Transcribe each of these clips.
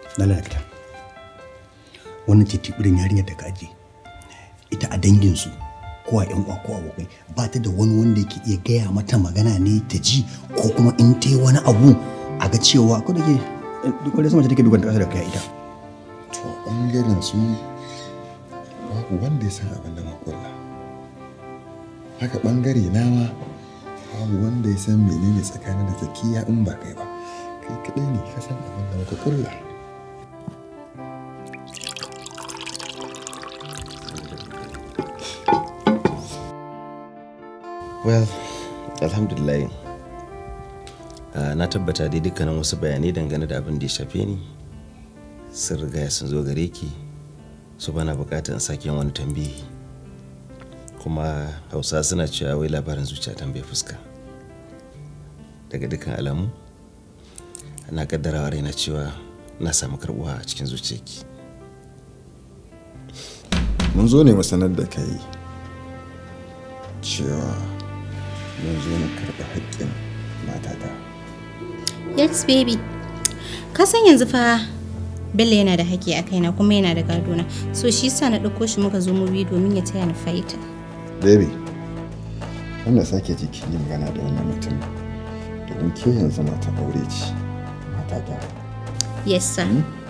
na lalata wannan ce tibirin yarinyar da ka aje ita a danginsu ko a yan uwa ko abokai ba ta da wani wanda yake iya gaya mata magana ne ta ji ko kuma in ta yi wani abu a ga cewa ko da ke duk wani sama ta take dukan ƙasa da kai ita to ɓangaren su babu wanda ya san abin da makulla haka ɓangare na ma babu wanda ya san menene tsakanin da zakiya in ba kai ba kai kaɗai ne ka san abin da muka kulla well alhamdulillah uh, na tabbata dai dukkanin wasu bayanai dangane da abin da ya shafe ni sun riga sun zo gare ki su bana bukatar in sake yin wani tambihi kuma hausa suna cewa wai labarin zuciya tambaye fuska daga dukkan alamu ana kaddarawa raina cewa na samu karbuwa a cikin zuciyarki mun zo ne mu sanar da kai cewa mun zo mu karɓi haƙƙin matata yes baby ka san yanzu fa bello yana da haƙƙi a kaina kuma yana da gadona so shi yasa na ɗauko shi muka zo mu biyu domin ya taya ni faita baby wanda sake jiki yi magana da wannan mutum domin ke yanzu mata aure ce matata yes sir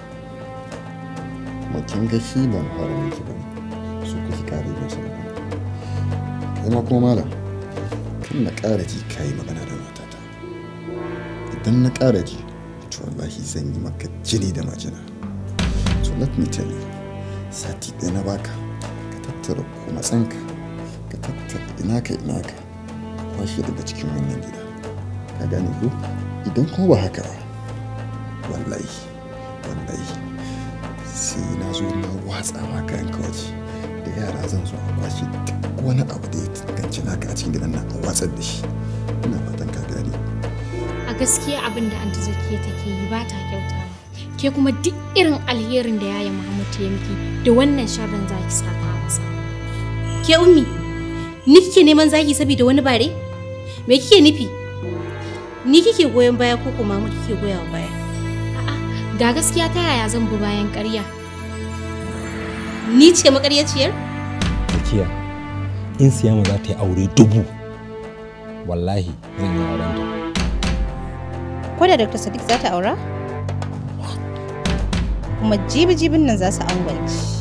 kuma kin ga shi ban fara miki ba su kuke kare yin sa magana kai ma kuma malam kan na ƙara ji ka yi magana da matata idan na ƙara ji to wallahi zan yi maka jini da majina so let me tell you sati ɗaya na baka ka tattara matsanka ka tattara ina ka ina ka kwashe daga cikin wannan gida ka gane ko idan kuma ba haka ba wallahi wallahi sai na zo na watsa ma kayan kawaji da yara zan zo a kwashe duk wani abu da ya tanganci naka a cikin gidan nan a watsar da shi ina fatan ka gane a gaskiya abin da anti zakiya take yi ba ta kyautawa ke kuma duk irin alherin da yaya Muhammad ya miki da wannan sharrin zaki saka masa ke ummi ni kike neman zaki saboda wani bare me kike nufi ni kike goyon baya ko kuma mu kike goyawa baya a'a ga gaskiya ta yaya zan bi bayan ƙarya ni ce makaryaciyar Zakiya, in siyama za ta yi aure dubu, wallahi zan yi auren ta. ko da dr sadiq za ta aura kuma jibi-jibin nan za su angwanci